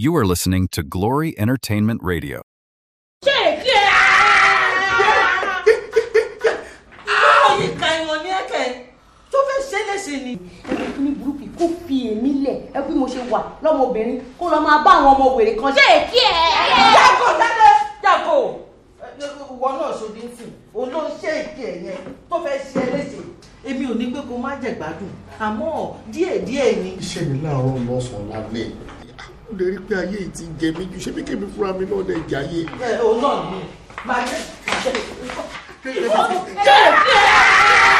You are listening to Glory Entertainment Radio. Báyìí ka ìwọ̀n ní ẹ̀kẹ́ tó fẹ́ ṣe é léṣe ni. ní burúkú kó fi èmi lẹ̀ ẹ bí mo ṣe wà lọ́mọbìnrin kó lọ máa bá àwọn ọmọ wèrè kan ṣe èkí ẹ̀. Jágò jáde jágò. Ìwọ náà ṣòdì ń sìn, òun ló ń ṣe èké ẹ̀ yẹn tó fẹ́ ṣe é léṣe. Èmi ò ní pé kó má jẹ̀ gbádùn, àmọ́ díẹ̀díẹ̀ ni. iṣẹ́ mi láàárọ̀ lọ́sàn-án lálẹ́ ó lè rí pé ayé yìí ti jẹ mí ju ṣé bí kébí fúnra mi náà lè jẹ ayé. Ẹ òun náà ni. Màá jẹ́ màá jẹ́. ṣe èkí